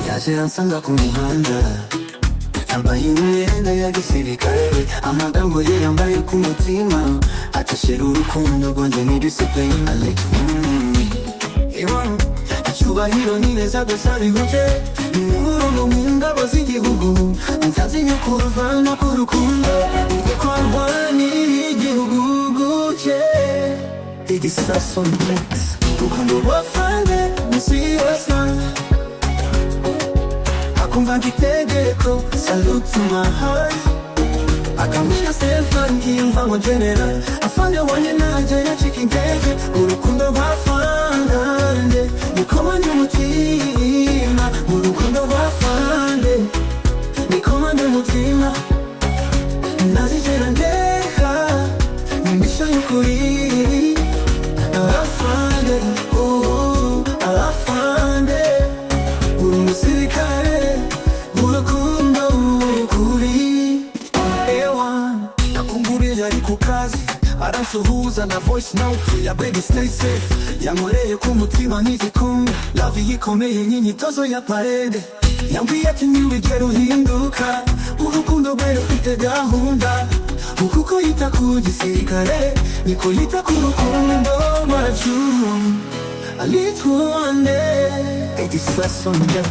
Sadece ansanda kumuhanda Tambaye imyenda ya gisirikare Amagambo ye yambaye ku mutima Atashira urukundo rwanjye ni disipurine Alex Iwan Icyubahiro ni neza gusa bihuye Umurongo mu ngabo z'igihugu Nzazimya kuruvana k'urukundo Kuko arwanira igihugu cye Igisasu Nex Urukundo rwafane munsi y'asanzwe akumva nk'itegeko salute my heart akamwira Stefan nkiyumva ngo general afande wanye nanjye yacika intege urukundo rwa fande niko manje umutima urukundo rwa fande niko manje umutima ntazigera ndeka ni imisho y'ukuri afande ubu afande uri umusirikare urukundo ukuri ewan nakungurije ari ku kazi aransuhuza na voice note ya baby stay safe yankoreye ku mutima nk'igikumwe love yikomeye nk'imyitozo ya parede yambwiye ati ntiwigera uhinduka urukundo rwe rufite gahunda ukuko yita ku gisirikare niko yita ku rukundo rwacu alitwande igisaso njya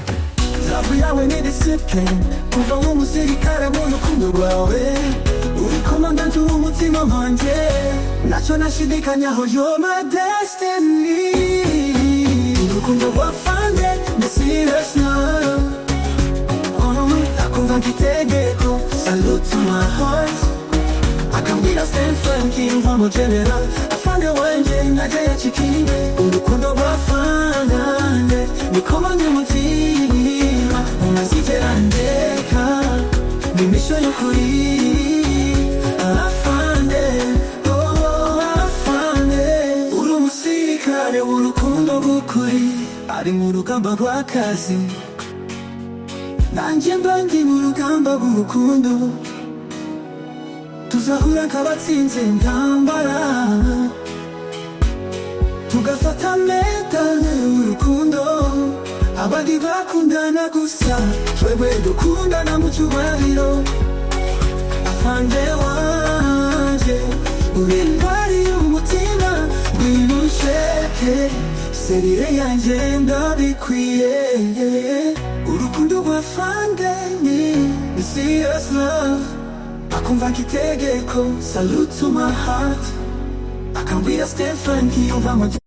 Love yawe ni discipline kuva nk'umusirikare mu rukundo rwawe uri komandante w'umutima wanjye nacyo nashidikanyaho you're my destiny urukundo rwa fande ni serious now Oh, akumva nk'itegeko salute to my heart akambwira Stephen King wa mu general afande wanje najya yacikinge urukundo rwafanande niko manje umutima unazigera ndeka ni imisho y'ukuri afande oh afande uri umusirikare w'urukundo rw'ukuri ari mu rugamba rw'akazi nanjye mba ndi mu rugamba rw'urukundo tuzahura nk'abatsinze intambara tugafata medale urukundo abandi bakundana gusa twebwe dukundana mu cyubahiro afande wanje uri intwari y'umutima ngwino unsheke serire yanjye ndabikwiye urukundo rwa fande ni ni serious love akumva nk'itegeko salute to my heart akambwira Stephen nkiyumva mu